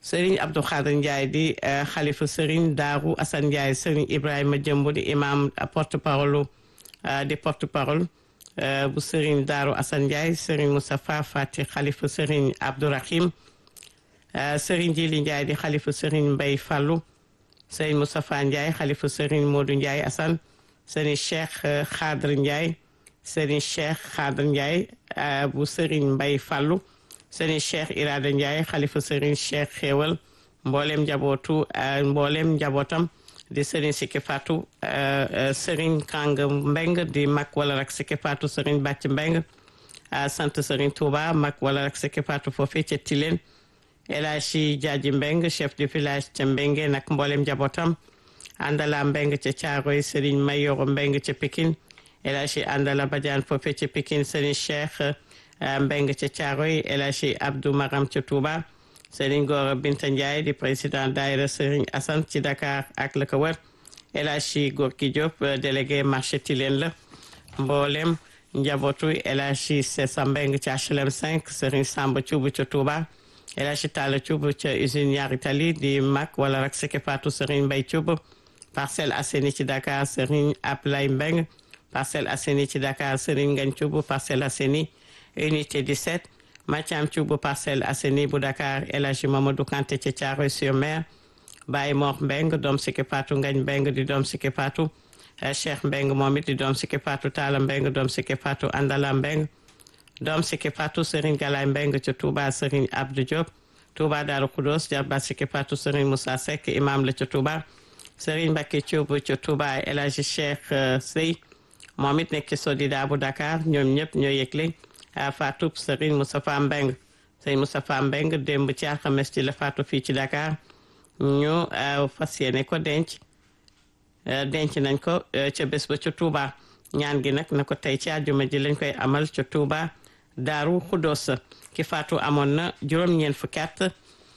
Serigne Abdou Khadir Ndiaye di xalifa Serigne Daaru Assane Ndiaye Serigne Ibrahima Jëmb di imam porte parole di porte parole bu Serigne Daaru Assane Ndiaye Serigne Moustapha Fati xalifa Serigne Abdourahim Serigne Jili Ndiaye di xalifa Serigne Mbay Fallou Serigne Moustapha Ndiaye xalifa Serigne Modou Ndiaye Assane Serigne Cheikh Khadir Ndiaye Serigne Cheikh Khadir Ndiaye bu Serigne Mbay Fallou Serigne Cheikh Irada Ndiaye xalifa Serigne Cheikh Xéewal mboolem njabootu mboolem njabootam di Serigne Sikki Fatou Serigne Kang Mbeng di mag wala rak Sikki Fatou Serigne Bàcc Mbeng sant Serigne Touba mag wala rak Sikki Fatou foofee ca Tilène El Hadji Jaaji Mbeng chef du village ca Mbenge nag mboolem njabootam Andala Mbeng ca Caaroy Serigne Mayoro Mbeng ca Pikine El Hadji Andala Badiane foofee ca Pikine Serigne Cheikh Mbeng ca Caaroy El Hadji Abdou Maram ca Touba Serigne Gora Binta Ndiaye di président daayira Serigne Assane ci Dakar ak la ko wër El Hadji Gorki Diop délégué marché Tilène la mboolem njabootu El Hadji Sessa Mbeng ca HLM 5 Serigne Samba Thioub ca Touba El Hadji Talla Thioub ca usine ñaari tali di mag wala rak Sikki Fatou Serigne Mbay Thioub Parcelles Assainies ci Dakar Serigne Ablaye Mbeng Parcelles Assainies ci Dakar Serigne Ngagne Thioub Parcelles Assainies unité 17 Mathiam Thioub Parcelles Assainies bu Dakar El Hadji Mamadou Kanté ca Thiaroye sur Mer Baye Mor Mbeng doom Sikki Fatou Ngagne Mbeng di doom Sikki Fatou Cheikh Mbeng moom it di doom Sikki Fatou Talla Mbeng doom Sikki Fatou Andala Mbeng doom Sikki Fatou Serigne Galaye Mbeng ca Touba Serigne Abdou Diop Touba Darou Khoudoss jarba Sikki Fatou Serigne Moussa Seck imam la ca Touba Serigne Mbacké Thioub ca Touba El Hadji Cheikh Sey moom it nekk ci Sodida bu Dakar ñoom ñëpp ñoo yëgle Fatou Serigne Moustapha Mbeng Serigne Moustapha Mbeng démb ci alxames ci la Fatou fii ci Dakar ñu fas yéene ko denc denc nañ ko ca bés ba ca Touba ñaan gi nag na ko tey ci àjjuma ji lañ koy amal ca Touba Daaru Xuddoos ki faatu amoon na juróom-ñeent fukki at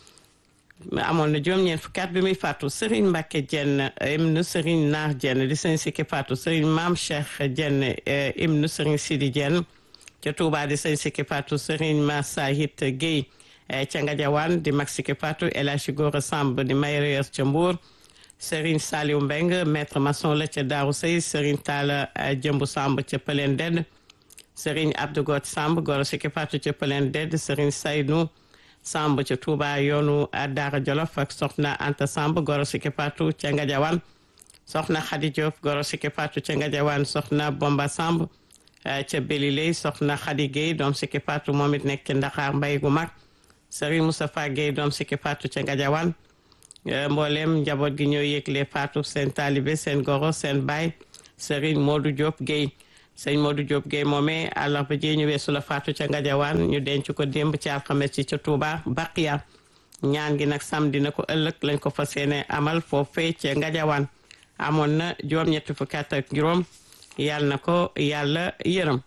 amoon na juróom-ñeent fukki at bi muy faatu Serigne Mbacke Dieng ibnu Serigne Naar Dieng di sëñ Sikki faatu Serigne Maam Cheikh Dieng ibnu Serigne Sidi Dieng ca Touba di sëñ Sikki faatu Serigne Massahit Guèye ca Ngadiawane di mag Sikki faatu El Hadji Gora Samb di mayor ca Mbour Serigne Saliou Mbeng maître maçon la ca Daaru Sey Serigne Talla Jëmbu Samb ca Pëleen Dedd Serigne Abdou Got Samb Goro Sikki Fatou ca Pëleen Dedd Serigne Saynou Samb ca Touba yoonu Daara Jolof ak Soxna Anta Samb Goro Sikki Fatou ca Ngadiawane Soxna Khady Diop Goro Sikki Fatou ca Ngadiawane Soxna Bomba Samb ca Beliley Soxna Khady Gueye doom Sikki Fatou moom it nekk ca Ndaxaar Mbay gu mag Serigne Moustapha Gueye doom Sikki Fatou ca Ngadiawane mboolem njaboot gi ñoo yëgle faatu seen taalibe seen goro seen baay Serigne Modou Diop Guèye sëñ Modou Diop Guèye moomee àllarba ji ñu weesu la faatu ca Ngadiawaan ñu denc ko démb ci alxames ci ca Touba Baqiya ñaan gi nag samedi na ko ëllëg lañ ko fas yéene amal foofee ca Ngadiawaan amoon na juróom-ñetti fukki at ak juróom yàlla na ko yàlla yërëm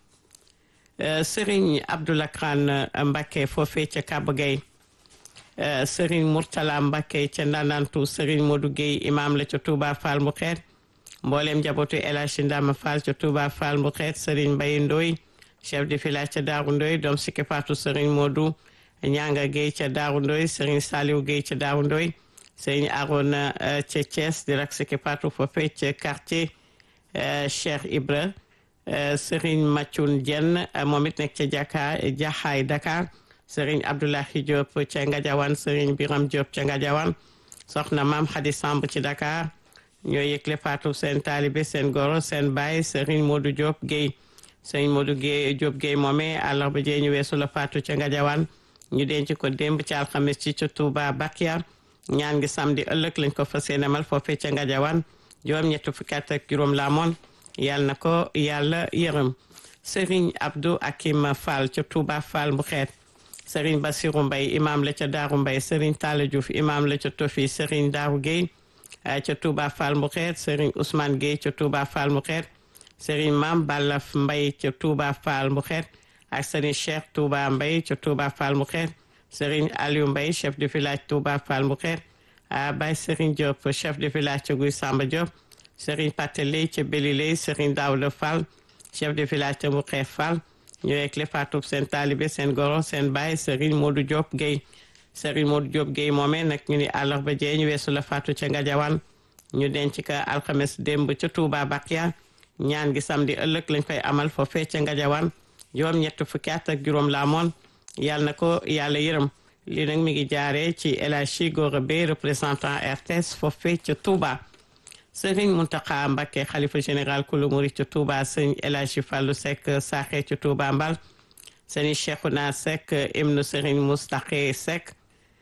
Serigne Abdoulakran Mbacké foofee ca Kaba Gueye Serigne Mourtala Mbacké ca Ndanantu Serigne Modou Gueye imam la ca Touba Fall mu xeet mboolem njabootu El Hadji Ndama Fall ca Touba Fall mu xeet Serigne Mbaye Ndoy chef de village ca Daaru Ndoy doom Sikki Fatou Serigne Modou Ñanga Gueye ca Daaru Ndoy Serigne Saliou Gueye ca Daaru Ndoy Serigne Arona ca Thiès di rak Sikki Fatou foofee ca quartier Cheikh Ibra Serigne Mathiun Dieng moom it nekk ca Jaka Jaxaay Dakar Serigne Abdoulahi Diop ca Ngadiawane Serigne Biram Diop ca Ngadiawane soxna maam Khady Samb ci Dakar ñoo yëgle faatu seen taalibe seen goro seen baay Serigne Modou Diop Guèye Serigne Modou Guèye Diop Guèye moomee àllarba jee ñu weesu la faatu ca Ngadiawane ñu denc ko démb ci alxames ci ca Touba Bakia ñaan ngi samedi ëllëg lañ ko fas yéene amal foofee ca Ngadiawane juróom ñetti fukki at ak juróom la amoon yàlla na ko yàlla yërëm Serigne Abdou Akim Fall ca Touba Fall bu xeet Serigne Bassirou Mbaye imam la ca Daaru Mbaye Serigne Talla Diouf imam la ca Tofi Serigne Daaru Guèye ca Touba Fall mu xeet Serigne Ousmane Guèye ca Touba Fall mu xeet Serigne Mam Ballaf Mbaye ca Touba Fall mu xeet ak Serigne Cheikh Touba Mbaye ca Touba Fall mu xeet Serigne Aliou Mbaye chef de village Touba Fall mu xeet Baye Serigne Diop chef de village ca Guy Samba Diop Serigne Pateley ca Beliley Serigne Daouda Fall chef de village ca Mouxeef Fall ñu yegg le faatub seen taalibe seen goro seen baay Serigne Modou Diop Guèye Serigne Modou Diop Guèye moomee nag ñu ni àllarba jee ñu weesu la faatu ca Ngadiawane ñu denc ka alxames démb ca Touba Bakia ñaan gi samedi ëllëg lañ koy amal foofee ca Ngadiawane juróom ñett fukki at ak juróom la amoon yàlla na ko yàlla yërëm lii nag mi ngi jaaree ci El Hadji Gora Beye représentant RTS foofee ca Touba Serigne Mountakha Mbacké xalifa général kulu murid ca Touba sëñ El Hadji Fallou Seck saaxee ca Touba Mbal sëñ Cheikhouna Seck ibnu Serigne Moustaqe Seck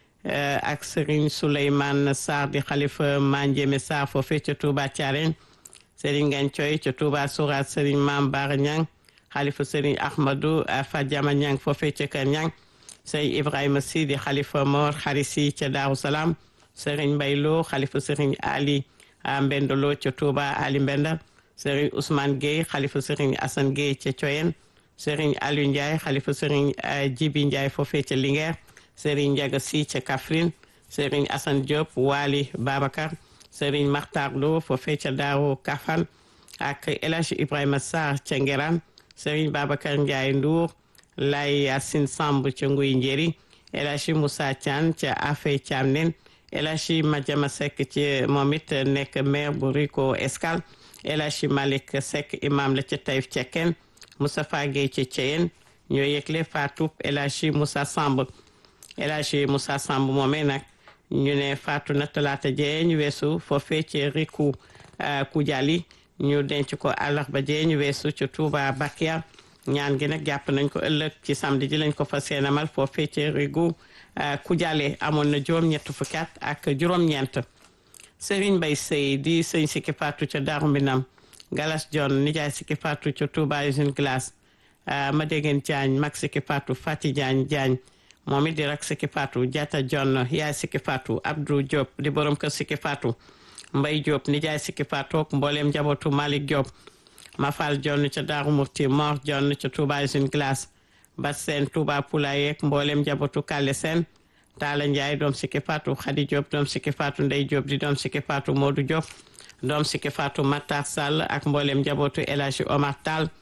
ak Serigne Souleymane Sarr di xalifa Mandiémé Sarr foofee ca Touba Thiarène Serigne Ngagne Thioye ca Touba Sourate Serigne Mame Bara Niang xalifa Serigne Ahmadou Fadiama Niang foofee ca Kër Niang Serigne Ibrahima Sy di xalifa Mor Xarisi ca Daaru Salaam Serigne Mbaye Lo xalifa Serigne Ali Mbenda Lo ca Touba Ali Mbenda Serigne Ousmane Gueye xalifa Serigne Assane Gueye ca Thioyen Serigne Aliou Ndiaye xalifa Serigne Djibi Ndiaye foofee ca Linguère Serigne Ndiaga Sy ca Kaffrine Serigne Assane Diop Wali Babacar Serigne Makhtar Lo foofee ca Daaru Kafan ak El Hadji Ibrahima Sarr ca Ngeran Serigne Babacar Ndiaye Ndour Lay Yacine Samb ca Nguy Njeri El Hadji Moussa Thian ca Afey Thiamnen El Hadji Madiama Seck ci moom it nekk maire bu Rico Escale El Hadji Malick Seck imam la ca Taïf Cekkeen Moustapha Gueye ca Thiéyène ñoo yëgle faatu El Hadji Moussa Samb El Hadji Moussa Samb moomee nag ñu ne faatu na talaata jee ñu weesu foofee ci Riku Kujali ñu denc ko àllarba jee ñu weesu ci Touba Bakia ñaan gi nag jàpp nañ ko ëllëg ci samedi ji lañ ko fas yéenemal foofee ci Rigu Kujale amoon na juróom-ñett fukki at ak juróom-ñeent Serigne Mbaye Sey di sëñ sikki faatu ca Daaru Mbinam Galas John nijaay sikki faatu ca Touba usine glace ma déggen Diagne mag sikki faatu Fati Diagne Diagne moom it di rak sikki faatu Diatta John yaay sikki faatu Abdou Diop di borom kër sikki faatu Mbay Diop nijaay sikki faatu ak mbooleem njabootu Malick Diop Mafal John ca Daaru Murti Mor John ca Touba usine glace Bat Seen Touba Poulaye ak mbooleem njabootu Kale Seen Taala Njaay doom sikki faatu Xadi Diop doom sikki faatu Ndey Diop di doom sikki faatu Modou Diop doom sikki faatu Matar Sall ak mbooleem njabootu El Hadji Omar Tall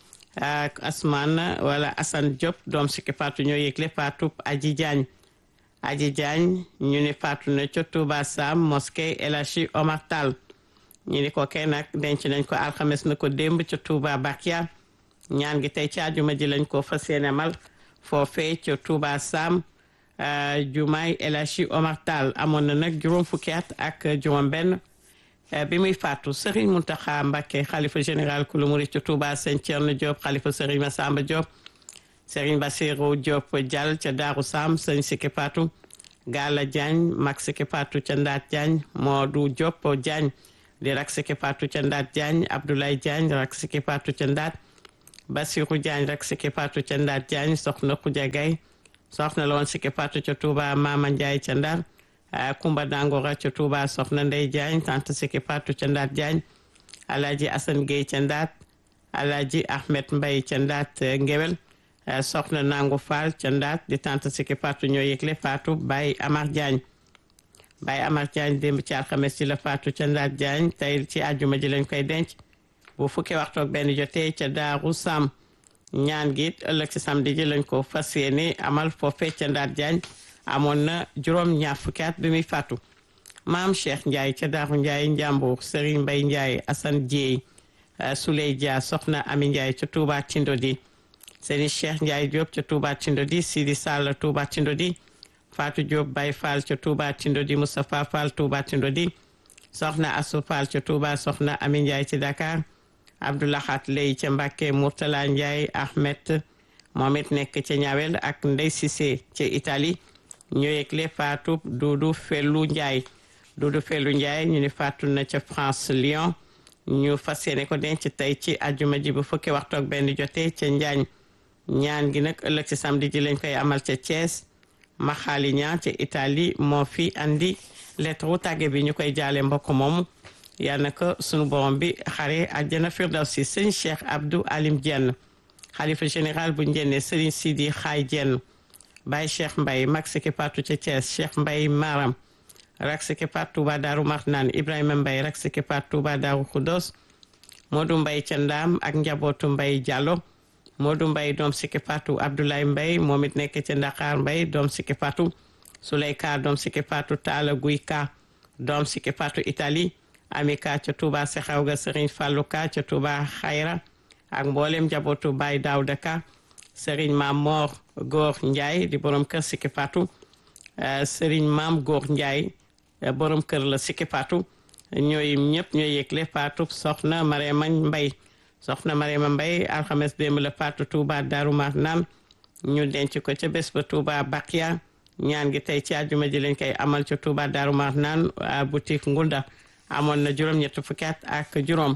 ak Asman wala Assane Diop doom sikki faatu ñoo yëgle faatu Aji Diagne Aji Diagne ñu ni faatu na ca Touba Sam mosquée El Hadji Omar Tall ñu ni ko kenn nag denc nañ ko alxames na ko démb ca Touba Bakia ñaan gi tey ci àjjuma ji lañ ko fas yéene mal foofee ca Touba Sam jumaay El Hadji Omar Tall amoon na nag juróom fukki at ak juróom benn bi muy faatu Serigne Mountakha Mbacké xalifa général kulu murid ca Touba Sëñ Thierno Diop xalifa Serigne Massamba Diop Serigne Bassirou Diop Diall ca Daaru Sam Sëñ Sikki Fatou Gala Diagne mag Sikki Fatou ca Ndaat Diagne Modou Diop Diagne di rak Sikki Fatou ca Ndaat Diagne Abdoulaye Diagne rak Sikki Fatou ca Ndaat Bassirou Diagne rak Sikki Fatou ca Ndaat Diagne soxna Khoudia Gaye soxna la woon Sikki Fatou ca Touba Mama Ndiaye ca Ndar Kumba Dangora ca Touba soxna Ndey Diagne tante Sikki Fatou ca Ndaat Diagne Alaaji Assane Gueye ca Ndaat Alaaji Ahmed Mbaye ca Ndaat Ngewel soxna Nangu Fall ca Ndaat di tante Sikki Fatou ñoo yëgle Fatou Baye Amar Diagne Baye Amar Diagne démb ci alxames ci la Fatou ca Ndaat Diagne tey ci àjjuma ji lañ koy denc bu fukki waxtu ak benn jotee ca Daaru Sam ñaan gi ëllëg ci samedi ji lañ ko fas yéene amal foofee ca Ndaat Diagne amoon na juróom ñaar fukki at bi muy faatu maam Cheikh Ndiaye ca Daaru Ndiaye Njàmbur Serigne Mbaye Ndiaye Assane Dieye Souley Dia soxna Ami Ndiaye ca Touba Tindodi Serigne Cheikh Ndiaye Diop ca Touba Tindodi Sidi Sall Touba Tindodi Fatou Diop Baye Fall ca Touba Tindodi Moustapha Fall Touba Tindodi soxna Assou Fall ca Touba soxna Ami Ndiaye ci Dakar Abdoulahat Lay ca Mbàkke Mourtala Ndiaye Ahmed moom it nekk ca ñaawel ak Ndey Cissé ca Italie ñoo yëgle faatu Duudu Fellu Ndiaye Duudu Fellu Ndiaye ñu ni faatu na ca France Lyon ñu fas yéene ko denc tey ci ajuma ji bu fukki waxtu ak benn jotee ca Njaañ ñaan gi nag ëllëg ci samedi ji lañ koy amal ca Thiès Maxaali ñaan ca Italie moo fi andi lettre wu tàgge bi ñu koy jaale mbokk moomu yal na ko sunu borom bi xare àjjana firdawsi sëñ Cheikh Abdou Alim Dieng xalifa général bu njenne Serigne Sidi Xaay Dieng Baye Cheikh Mbaye mag Sikki Fatou ca Thiès Cheikh Mbaye Maram rak Sikki Fatou Touba Daaru Marnaan Ibrahima Mbaye rak Sikki Fatou Touba Daaru Khoudoss Modou Mbaye ca Ndaam ak njabootu Mbaye Diallo Modou Mbaye doom Sikki Fatou Abdoulaye Mbaye moom it nekk ca Dakar Mbaye doom Sikki Fatou Souley Ka doom sikki faatu Taala Guy Ka doom sikki faatu Italie Ami Ka ca Touba Sexew ga Serigne Fallou Ka ca Touba Xayra ak mboolem njabootu Baye Daouda Ka Serigne Maam Mor Góor Ndiaye di borom kër sikki faatu Serigne Maam Góor Ndiaye borom kër la sikki faatu ñooy ñëpp ñooy yëgle faatu soxna Marema Mbay soxna Marema Mbay alxames démb la faatu Touba Darou Marnaan ñu denc ko ca bés ba Touba Bakia ñaan gi tey ci àjjuma ji lañ koy amal ca Touba Darou Marnaan boutique Ngunda amoon na juróom-ñett fukki at ak juróom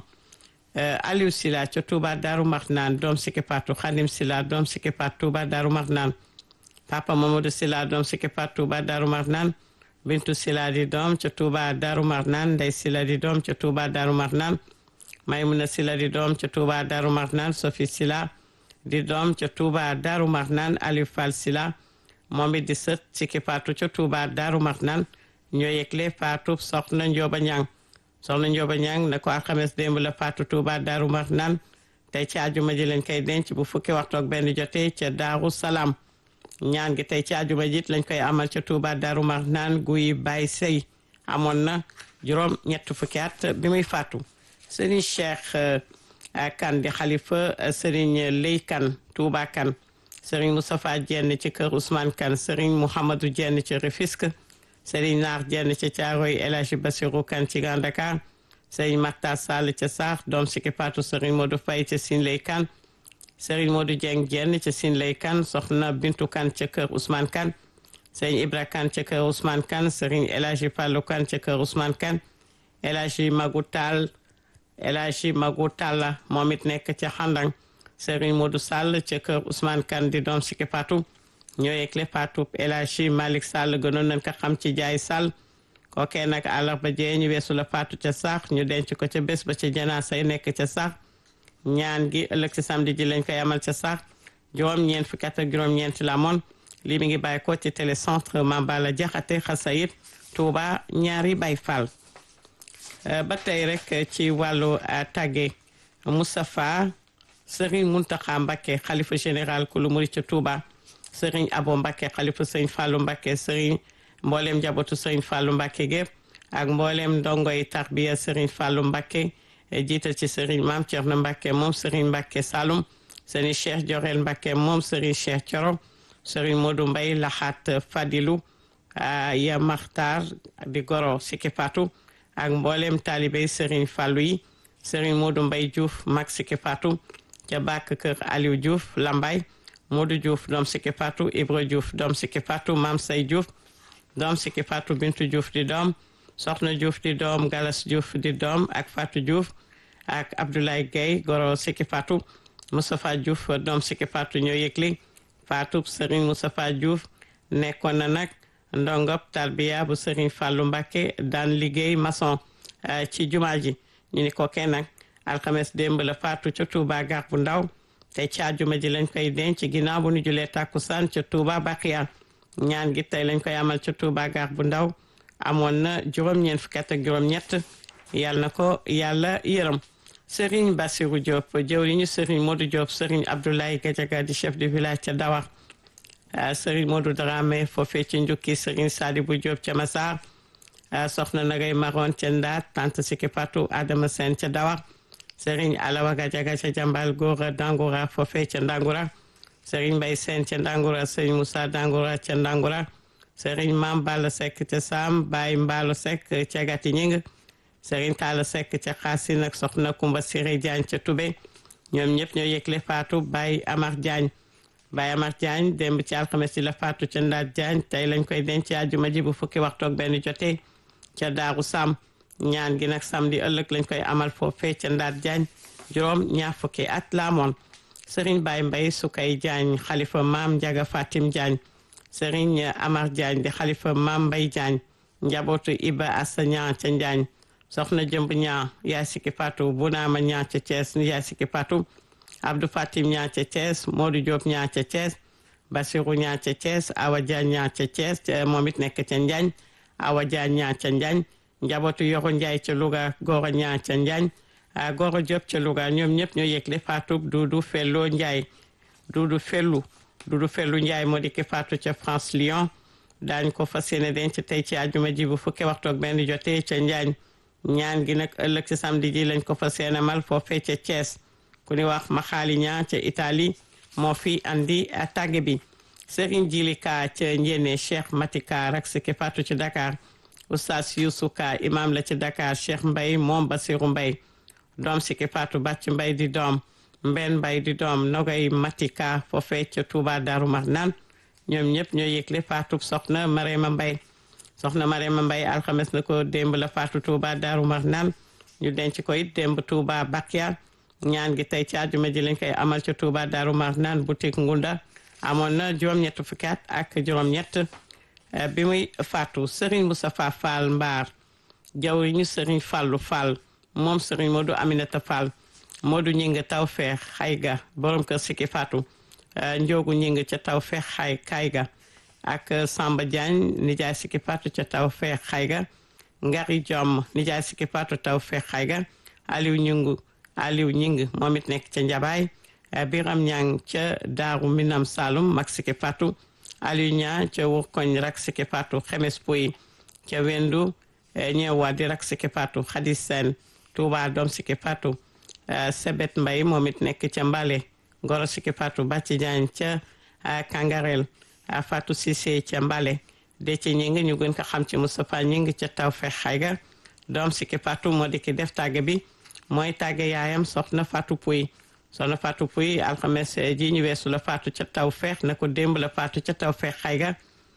Aliou Sila ca Touba Darou Marnaan doom sikki faatu Xadim Sila doom sikki faatu Touba Darou Marnaan Papa Mamadou Sila doom sikki faatu Touba Darou Marnaan Bintu Sila di doom ca Touba Darou Marnaan Ndey Sila di doom ca Touba Darou Marnaan Maymuna Sila di doom ca Touba Darou Marnaan Sofi Sila di doom ca Touba Darou Marnaan Aliou Fall Sila moom it di sët sikki faatu ca Touba Darou Marnaan ñoo yëgle faatu soxna Njóoba Ñang soxna Njóoba Ñang na ko alxames démb la faatu Touba Darou Marnaan tey ci àjjuma ji lañ koy denc bu fukki waxtu ak benn jotee ca Daaru Salaam ñaan gi tey ci àjjuma ji lañ koy amal ca Touba Darou Marnaan guy Baye Sey amoon na juróom ñett fukki at bi muy faatu Serigne Cheikh kan di xalifa Serigne Lay kan Touba kan Serigne Moustapha Jenn ci kër Ousmane kan Serigne Mouhamadou Jenn ci Rufisque Serigne Naar Jenn ci Caaroy El Hadji Bassirou kan ci Grand Dakar Serigne Makhtar Sall ca Saax doom sikki faatu Serigne Modou Faye ca Sine Lay kan Serigne Modou Dieng Jenn ca Sine Lay kan soxna Bintu kan ca kër Ousmane kan Serigne Ibra kan ca kër Ousmane kan Serigne El Hadji Fallou kan ca kër Ousmane kan El Hadji Magou Tall El Hadji Magou Talla moom it nekk ca Xandang Serigne Modou Sall ca kër Ousmane Kane di doom sikki faatu ñoo yegle faatu El Hadji Malick Sall gënoon nañ ko xam ci jaay Sall kookee nag àllarba jee ñu weesu la faatu ca sax ñu denc ko ca bés ba ca janaasa yi nekk ca sax ñaan gi ëllëg ci samedi ji lañ koy amal ca sax juróom-ñeent fukki at ak juróom-ñeent la moon lii mi ngi bàyyi ko ci télécentre Mambala Jaxate Xasayit Touba ñaari Baay Fall ba tey rek ci wàllu tàgge Moustapha Serigne Mountakha Mbacké xalifa général kulu murit ca Touba Serigne Abo Mbacké xalifa Serigne Fallou Mbacké Serigne mboolem njabootu Serigne Fallou Mbacké gépp ak mboolem ndongoy tarbiya Serigne Fallou Mbacké jiital ci Serigne Mame Thierno Mbacké moom Serigne Mbacké Saloum Serigne Cheikh Diorel Mbacké moom Serigne Cheikh Thioro Serigne Modou Mbaye Laxaat Fadilou ya Maxtar di goro Siki Fatou ak mboolem taalibey Serigne Fallou yi Serigne Modou Mbaye Diouf mag Siki Fatou ca bàkk kër Aliou Diouf Lambay Modou Diouf doom Siki Fatou Ibra Diouf doom Siki Fatou Mam Say Diouf doom Siki Fatou Bintu Diouf di doom Soxna Diouf di doom Galas Diouf di doom ak Fatou Diouf ak Abdoulaye Gueye goro Siki Fatou Moustapha Diouf doom Siki Fatou ñoo yëgli Fatou Serigne Moustapha Diouf nekkoon na nag ndongop tarbiya bu Serigne Fallou Mbacké daan liggéey maçon ci jumaa ji ñu ni ko kenn nag alxames démb la faatu ca Touba gar bu ndaw te ci àjjuma ji lañ koy denc ginnaaw bu ñu julee tàkkusaan ca Touba Baqiya ñaan gi tey lañ koy amal ca Touba gar bu ndaw amoon na juróom-ñeent fukki at ak juróom-ñett yàlla na ko yàlla yërëm Serigne Bassirou Diop jëwriñu Serigne Modou Diop Serigne Abdoulaye Gadiaga di chef de village ca Dawar Serigne Modou Dramé foofee ci njukki Serigne Sadibou Diop ca Massar soxna Nagay Maron ca Ndaat tante Siki Fatou Adama Sène ca Dawar Serigne Alawa Gadiaga ca Jambal Gora Dangoura foofee ca Ndangura Serigne Mbaye Sène ca Ndangura Serigne Moussa Dangoura ca Ndangura Serigne Mam Balla Seck ca Sam Baye Mbalo Seck ca Gati Ñing Serigne Talla Seck ca Xaasin ak soxna Kumba Siré Diagne ca Toubé ñoom ñëpp ñoo yëgle Fatou Baye Amar Diagne Baye Amar Diagne démb ci alxames yi la Fatou ca Ndaat Diagne tey lañ koy denc àjjuma ji bu fukki waxtu ak benn jotee ca Daaru Sam ñaan gi nag samedi ëllëg lañ koy amal foofee ca Ndaat Diagne juróom ñaar fukki at la amoon Serigne Baye Mbaye Sukay Diagne xalifa maam Ndiaga Fatim Diagne Serigne Amar Diagne di xalifa maam Mbaye Diagne njabootu Iba Assa Ñaan ca Diagne soxna jëmb ñaa yaay Siki Fatou Bunaama ñaa ca Thiès yaay Siki Fatou Abdou Fatim ñaa ca Thiès Modou Diop ñaa ca Thiès Basirou ñaa ca Thiès Awa Diagne ñaa ca Thiès moom it nekk ca Njaañ Awa Diagne ñaa ca Njaañ njabootu Yoro Njaay ca Louga Goro ñaa ca Njaañ Goro Diop ca Louga ñoom ñëpp ñoo yëgle Fatou Doudou Fello Njaay Doudou Fellu Doudou Fellu Njaay moo di ki Fatou ca France Lyon daañ ko fas yéene denc tey ci àjjuma ji bu fukki waxtu ak benn jotee ca Njaañ ñaan gi nag ëllëg ci samedi ji lañ ko fas yéene mal foofee ca Thiès ku ni wax ma xaali ñaa ca Italie moo fi andi tàgge bi Serigne Jili Ka ca Njéene Cheikh Matika rak siki fatu ci Dakar Oustaz Youssou Ka imam la ci Dakar Cheikh Mbay moom Basiru Mbay doom siki fatu bàcc Mbay di doom Mbenn Mbay di doom Nogay Matika foofee ca Touba Darou Marnane ñoom ñëpp ñoo yëgle faatu soxna Marema Mbay soxna Marema Mbay alxames na ko démb la faatu Touba Darou Marnane ñu denc ko it démb Touba Bakia ñaan gi tey ci àjjuma ji lañ koy amal ca Touba Darou Marnane boutique Ngunda amoon na juróom-ñett fukki at ak juróom-ñett bi muy faatu Serigne Moustapha Fall Mbaar jawriñu Serigne Fallu Fall moom Serigne Modou Aminata Fall Modou ñing taw feex xayga borom kër sikki faatu njoogu ñing ca taw feex xay kayga ak Samba Diagne nijaay sikki faatu ca taw feex xayga Ngari Jom nijaay sikki faatu taw feex xayga Aliou ñingu Aliou ñing moom it nekk ca Njabaay Biram Ñang ca Daaru Minam Saloum mag sikki faatu Aliou Ña ca Wurkoñ rak sikki faatu Xemes Puy ca Wendu ñeewa di rak sikki faatu Xadis Seen Touba doom sikki faatu Sebet Mbay moom it nekk ca Mbale Goro sikki faatu Bàcci Jaañ ca Kangarel Fatou Cissé ca Mbale de ci ñi ngi ñu gën ko xam ci Moustapha ñi ngi ca taw fex xayga doom sikki faatu moo di ki def tàgge bi mooy tàgge yaayam soxna Fatou Puy soxna Fatou Puy alxames ji ñu weesu la faatu ca taw feex na ko démb la faatu ca taw feex xayga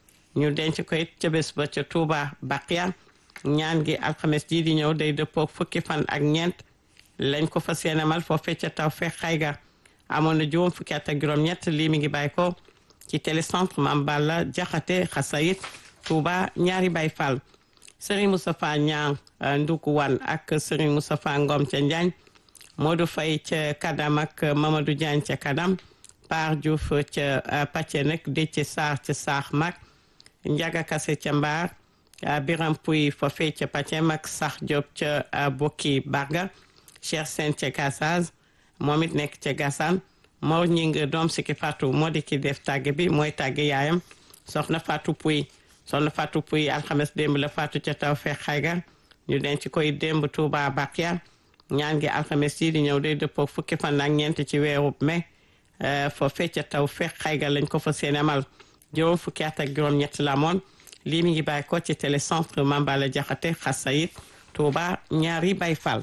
ñu denc ko it ca bés ba ca Touba Baqiya ñaan gi alxames ji di ñëw day dëppoo fukki fan ak ñeent lañ ko fas yéene mal foofee ca taw feex xayga amoon na juróom fukki at ak juróom-ñett lii mi ngi bàyyi ko ci télécentre Mame Balla Jaxate Xasayit Touba ñaari Baay Fall Serigne Moustapha Ñaan Nduku Wan ak Serigne Moustapha Ngom ca Njaañ Modou Faye ca Kadam ak Mamadou Diagne ca Kadam Par Diouf ca Pàcce nag Déthié Sarr ca Saax Mag Njaga Kase ca Mbaar Biram Puy foofee ca Pàcce mag Sax Diop ca Bokki Barga Cheikh Sène ca Gassaz moom it nekk ca Gassane moo ñing doom sikki Fatou moo di ki def tàgge bi mooy tàgge yaayam soxna Fatou Puy soxna Fatou Puy alxames démb la Fatou ca taw feex xayga ñu denc koy démb Touba Bakia ñaan gi alxames yi di ñëw day dëppoo fukki fan ak ñeent ci weeru mai foofee ca taw feex xayga lañ ko fa seen amal juróom fukki at ak juróom-ñett la moon lii mi ngi bàyyi ko ci télécentre Mambala Jaxate Xasayit Touba ñaari Baay Fall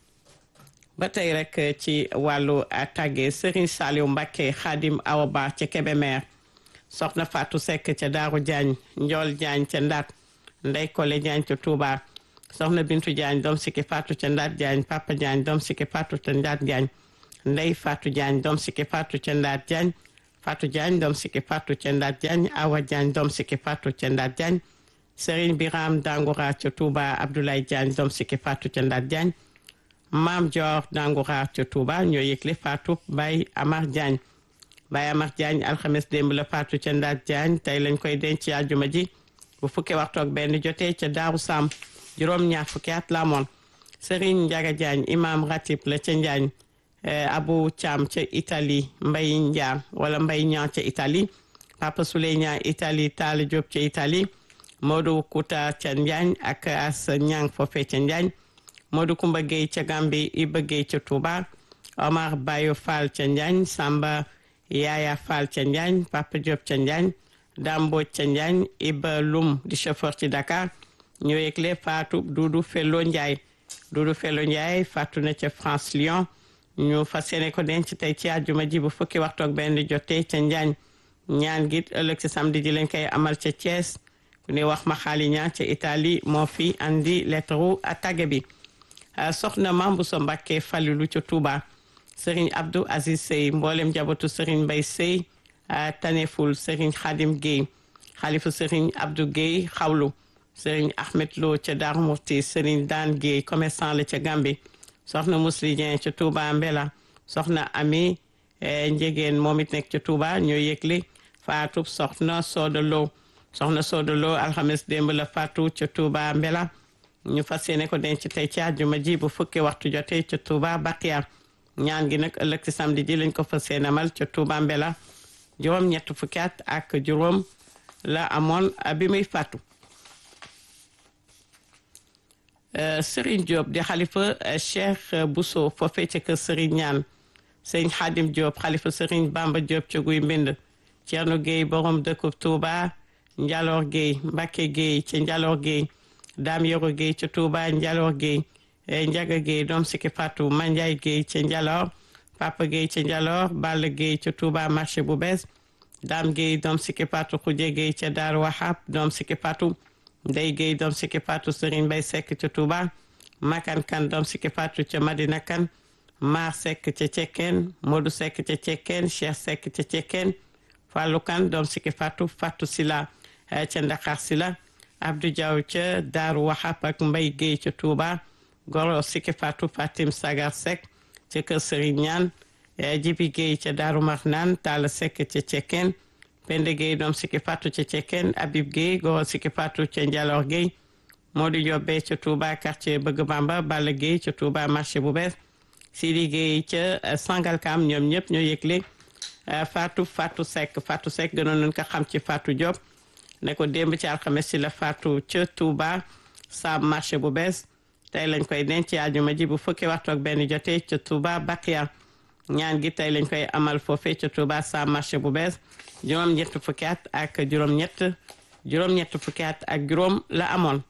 ba tey rek ci wàllu tàgge Serigne Saliou Mbacké Khadim Awa Ba ca Kébémer soxna Fatou Seck ca Daaru Diagne Njool Diagne ca Ndaat Ndey Kole Diagne ca Touba soxna Bintu Diagne doom sikki Fatou ca Ndaat Diagne Papa Diagne doom sikki Fatou ca Ndaat Diagne Ndey Fatou Diagne doom sikki Fatou ca Ndaat Diagne Fatou Diagne doom sikki Fatou ca Ndaat Diagne Awa Diagne doom sikki Fatou ca Ndaat Diagne Serigne Biram Dangoura ca Touba Abdoulaye Diagne doom sikki Fatou ca Ndaat Diagne maam Dior Dangoura ca Touba ñoo yëgle Fatou Baye Amar Diagne Baye Amar Diagne alxames démb la Fatou ca Ndaat Diagne tey lañ koy denc ci àjjuma ji bu fukki waxtu ak benn jotee ca Daaru Sam juróom-ñaar fukki at la amoon Serigne Ndiaga Diagne imam ratib la ca Njaañ Abou Thiam ca Italie Mbay Ndiam wala Mbay Ñaa ca Italie Papa Souley Ñaa Italie Talla Diop ca Italie Modou Kouta ca Njaañ ak As Ñang foofee ca Njaañ Modou Kumba Gueye ca Gambi Iba Gueye ca Touba Omar Bayo Fall ca Njaañ Samba Yaya Fall ca Njaañ Papa Diop ca Njaañ Dambo ca Njaañ Iba Lum di chauffeur ci Dakar ñoo yëgle Fatou Doudou Fello Ndiaye Doudou Fello Ndiaye faatu na ca France Lyon ñu fas yéene ko denc tey ci àjjuma ji bu fukki waxtu ak benn jotee ca Njaañ ñaan gi ëllëg ci samedi ji lañ koy amal ca Thiès ku ne wax ma xaali ñaan ca Italie moo fi andi lettre a tagge bi soxna Mambu So Mbakke Falilu ca Touba Serigne Abdou Aziz Sey mboolem jabatu Serigne Mbay Sey Taneful Serigne Khadim Gueye xalifu Serigne Abdou Gueye xawlu Serigne Ahmed Lo ca Darou Murti Serigne Dan Gueye commerçant la ca Gambi soxna Musli Dieng ca Touba Mbela soxna Ami Njegeen moom it nekk ca Touba ñoo yëgle faatu soxna Soda Lo soxna Soda Lo alxames démb la faatu ca Touba Mbela ñu fas yéene ko denc tey ci àjjuma ji bu fukki waxtu jotee ca Touba Baqiya ñaan gi nag ëllëg ci samedi ji lañ ko fas yéene amal ca Touba Mbela juróom ñett fukki at ak juróom la amoon bi muy fàttu Serigne Diop di xalifa Cheikh Bousso foofee ca kër Serigne ñaan sëñ Xaadim Diop xalifa Serigne Bamba Diop ca guy mbind Thierno Gueye borom dëkkub Touba Njaloor Gueye Mbacke Gueye ca Njaloor Gueye Dame Yoro Gueye ca Touba Njaloor Gueye Njaga Gueye doom sikki Fatou Mandiaye Gueye ca Njaloor Papa Gueye ca Njaloor Balla Gueye ca Touba marché bu bees Dame Gueye doom sikki Fatou Khoudia Gueye ca Daaru Wahab doom sikki Fatou Ndey Gueye doom sikki Fatou Serigne Bay Seck ca Touba Makan Kan doom sikki Fatou ca Madina Kan Maar Seck ca Cekkeen Modou Seck ca Cekkeen Cheikh Seck ca Cekkeen Fallou Kan doom sikki Fatou Fatou Sila ca Ndakar Sila Abdou Diaw ca Daaru Wahab ak Mbay Gueye ca Touba Goro sikki Fatou Fatim Sagar Seck ca kër Serigne Ñaan Jibi Gueye ca Daaru Marnaan Talla Seck ca Cekkeen Pende Gueye doom sikki Fatou ca Cekkeen Habib Gueye Goro sikki Fatou ca Njaloor Gueye Modou Diobé ca Touba quartier Bëgg Bamba Balla Gueye ca Touba marché bu bees Sidi Gueye ca Sangalkam ñoom ñëpp ñoo yëgle Fatou Fatou Seck Fatou Seck gënoon nañ ko xam ci Fatou Diop ne ko démb ci alxames si la Fatou ca Touba Sam marché bu bees tey lañ koy denc àjjuma ji bu fukki waxtu ak benn jotee ca Touba Bakia ñaan gi tey lañ koy amal foofee ca Touba Sam marché bu bees juróom-ñett fukki at ak juróom-ñett juróom-ñett fukki at ak juróom la amoon.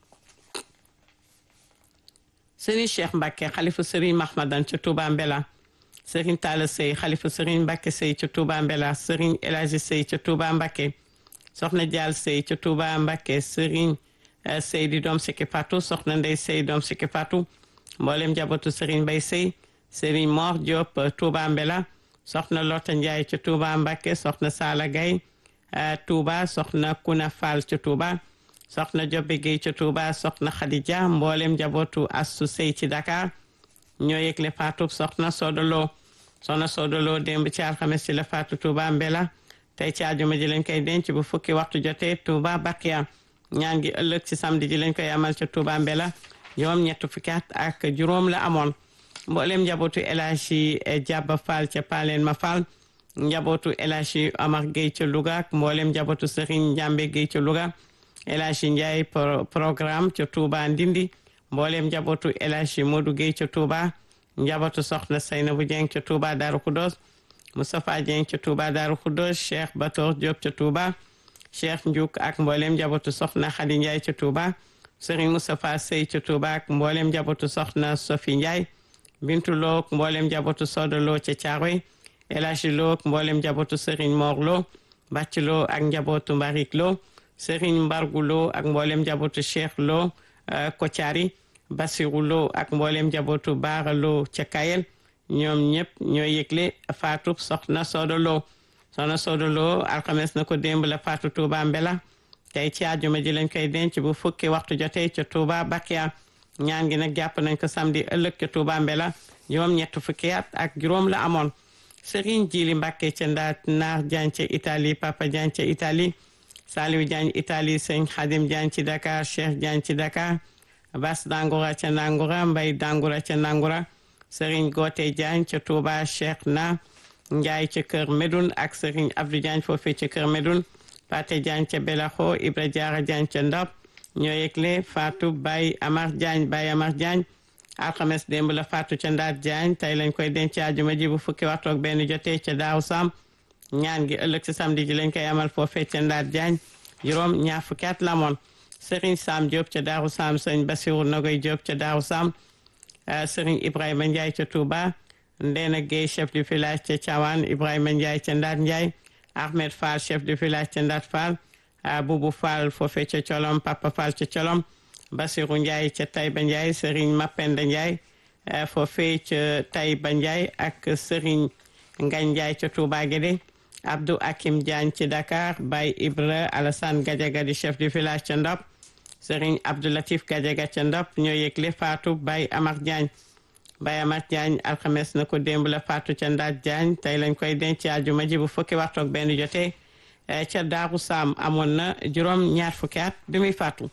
Serigne Cheikh Mbacke xalifa Serigne Mahmadan ca Touba Mbela Serigne Talla Sey xalifa Serigne Mbacke Sey ca Touba Mbela Serigne El Hadji Sey ca Touba Mbacke Soxna Dial Sey ca Touba Mbacke Serigne Sey di doom sikki Fatou Soxna Ndey Sey doom sikki Fatou mboolem njabootu Serigne Bay Sey Serigne Mor Diop Touba Mbela Soxna Lota Ndiaye ca Touba Mbacke Soxna Sala Gaye Touba Soxna Kuna Fall ca Touba soxna Jobe Gueye ca Touba soxna Khadija mboolem njabootu Assu Sey ci Dakar ñoo yëgle faatu soxna Sodolo soxna Sodolo démb ci alxames ci la faatu Touba Mbela tey ci àjjuma ji lañ koy denc bu fukki waxtu jotee Touba Bakia ñaan gi ëllëg ci samedi ji lañ koy amal ca Touba Mbela juróom ñett fukki at ak juróom la amoon mboolem njabootu El Hadji Jabba Fall ca Paleen ma Fall njabootu El Hadji Omar Gueye ca Louga ak mboolem njabootu Serigne Njambe Gueye ca Louga El Hadji Ndiaye programme ca Touba Ndindi mboolem njabootu El Hadji Modou Gueye ca Touba njabootu soxna Seynabou Dieng ca Touba Darou Khoudoss Moustapha Dieng ca Touba Darou Khoudoss Cheikh Bator Diop ca Touba Cheikh Ndiouk ak mboolem njabootu soxna Khady Ndiaye ca Touba Serigne Moustapha Sey ca Touba ak mboolem njabootu soxna Sophie Ndiaye Bintu Lo ak mboolem njabootu Sodo Lo ca Thiaroye El Hadji Lo ak mboolem njabootu Serigne Mor Lo Bàcc Lo ak njabootu Mbarik Lo Serigne Mbargu Lo ak mboolem njabootu Cheikh Lo Kotiari Basiru Lo ak mboolem njabootu Baara Lo ca Kayel ñoom ñëpp ñoo yëgle faatu soxna Sodo Lo soxna Sodo Lo alxames na ko démb la faatu Touba Mbela tey ci àjjuma ji lañ koy denc bu fukki waxtu jotee ca Touba Bakia ñaan gi nag jàpp nañ ko samedi ëllëg ca Touba Mbela juróom ñett fukki at ak juróom la amoon Serigne Jili Mbàkke ca Ndaat Naar Jaan ca Italie Papa Jaan ca Italie Saliou Diagne Italie sëñ Khadim Diagne ci Dakar Cheikh Diagne ci Dakar Bas Dangoura ca Nangura Mbay Dangoura ca Nangura Serigne Gote Diagne ca Touba Cheikh na Ndiaye ca Kër Medoun ak Serigne Abdou Diagne foofee ca Kër Medoun Pate Diagne ca Belaxo Ibra Diarra Diagne ca Ndop ñoo yëgle Fatou Baye Amar Diagne Baye Amar Diagne alxames démb la Fatou ca Ndaat Diagne tey lañ koy denc àjjuma ji bu fukki waxtu ak benn jotee ca Daaw Sam ñaan gi ëllëg ci samedi ji lañ koy amal foofee ca Ndaat Diagne juróom ñaar fukki at la moon Serigne Sam Diop ca Daaru Sam Serigne Bassirou Nogoy Diop ca Daaru Sam Serigne Ibrahima Ndiaye ca Touba Ndena Gueye chef du village ca Thiawane Ibrahima Ndiaye ca Ndaat Ndiaye Ahmed Fall chef du village ca Ndaat Fall Boubou Fall foofee ca Colom Papa Fall ca Colom Bassirou Ndiaye ca Taïba Ndiaye Serigne Mapenda Ndiaye foofee ca Taïba Ndiaye ak Serigne Ngagne Ndiaye ca Touba Guédé Abdou Hakim Diagne ci Dakar Baye Ibra Alassane Gadiaga di chef du village ca Ndop Serigne Abdou Latif Gadiaga ca Ndop ñoo yëgle Fatou Baye Amar Diagne Baye Amar Diagne alxames na ko démb la Fatou ca Ndaat Diagne tey lañ koy denc àjjuma ji bu fukki waxtu ak benn jotee ca Daaru Sam amoon na juróom ñaar fukki at bi muy faatu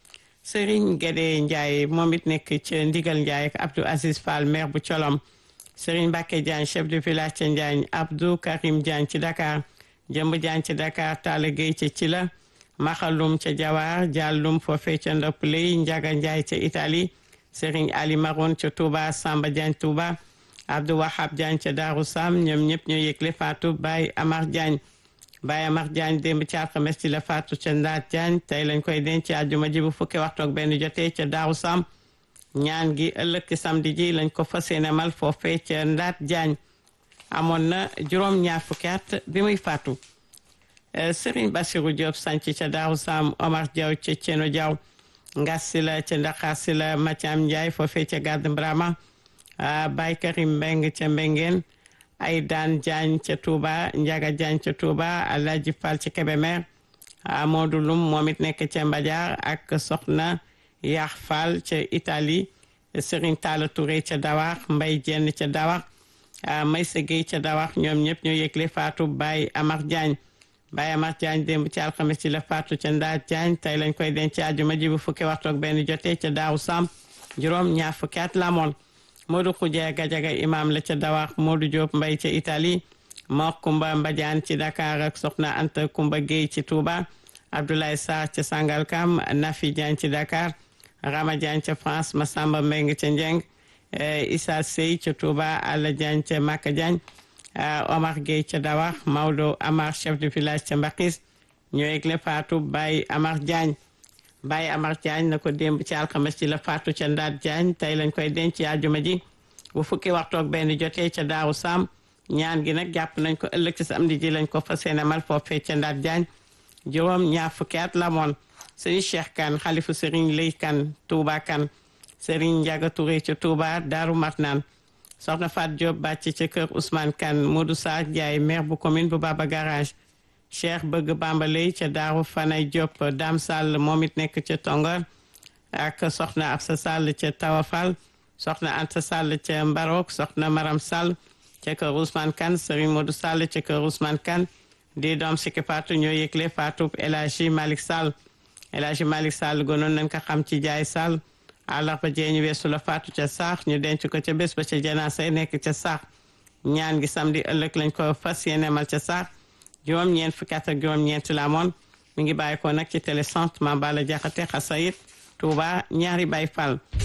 Serigne Guédé Ndiaye moom it nekk ca Ndigal Ndiaye ak Abdou Aziz Fall maire bu Colom Serigne Mbacke Diagne chef de village ca Njaañ Abdou Karim Diagne ci Dakar Jëmb Diagne ci Dakar Talla Gueye ca Cila maxalum ca jawaar jàllum foofee ca ndoppaley njaga njaay ca italie Serigne Ali Maroon ca Touba Samba Diagne Touba Abdou Wahab Diagne ca Daaru Sam ñoom ñëpp ñoo yëgle faatu Baye Amar Diagne Baye Amar Diagne démb ci alxames ci la faatu ca Ndaat Diagne tey lañ koy denc ci àjjuma ji bu fukki waxtu ak benn jotee ca Daaru Sam ñaan gi ëllëg ci samedi ji lañ ko fas yéene mal foofee ca Ndaat Diagne amoon na juróom ñaar fukki at bi muy faatu Serigne Bassirou Diop sanc ca Daaru Sam Omar Diaw ca Ceno Diaw ngas si la ca Ndakaar si la Mathiam Ndiaye foofee ca Gàdd Brama Baye Karim Mbeng ca Mbengeen ay daan Diagne ca Touba Ndiaga Diagne ca Touba Alhaji Fall ca Kébémer Modou Lum moom it nekk ca Mbadiar ak Soxna Yaax Fall ca Italie Serigne Talla Touré ca Dawax Mbay Jenn ca Dawax Maysa Gueye ca Dawax ñoom ñëpp ñoo yëgle faatu Baye Amar Diagne Baye Amar Diagne démb ci alxames ci la faatu ca Ndaat Diagne tey lañ koy denc àjjuma ji bu fukki waxtu ak benn jotee ca Daaru Sam juróom ñaar fukki at la amoon Modou Khoudia Gajaga imam la ca Dawax Modou Diop Mbay ca Italie Mor Kumba Mbadiane ci Dakar ak Soxna Anta Kumba Gueye ci Touba Abdoulaye Sarr ca Sangalkam Nafi Diagne ci Dakar Rama Diagne ca France Massamba Mbeng ca Njeng Issa Sey ca Touba Alla Diagne ca Maka Diagne Omar Gueye ca Dawax Maodo Amar chef de village ca Mbakis ñoo yëgle faatu Baye Amar Diagne Baye Amar Diagne na ko démb ci alxames ci la faatu ca Ndaat Diagne tey lañ koy denc ci àjjuma ji bu fukki waxtu ak benn jotee ca Daaru Sam ñaan gi nag jàpp nañ ko ëllëg ci samedi ji lañ ko fas yéene mal foofee ca Ndaat Diagne juróom ñaar fukki at la moon sëriñ Cheikh Kane xalifu sëriñ Lay Kane Touba Kane sëriñ Ndiaga Touré ca Touba Daaru Marnaan soxna Fat Diop bàcc ca kër Ousmane Kane Modou Sarr Ndiaye maire bu commune bu Baba Garage Cheikh Bëgg Bambaley ca Daaru Fanay Diop Dame Sall moom it nekk ca Tongar ak soxna Absa Sall ca Tawafal soxna Anta Sall ca Mbarok soxna Maram Sall ca kër Ousmane Kane Serigne Modou Sall ca kër Ousmane Kane di doom sikki faatu ñoo yëgle faatu El Hadji Malick Sall El Hadji Malick Sall gonoon nañ ko xam ci jaay Sall àllarba jee ñu weesu la faatu ca saax ñu denc ko ca bés ba ca janaasa nekk ca saax ñaan gi samedi ëllëg lañ ko fas yéene mal ca saax juróom-ñeent fukki at ak juróom-ñeent la amoon mi ngi bàyyi ko nag ci télé centre Mame Balla Diakhaté Xasayit Touba ñaari Baye Fall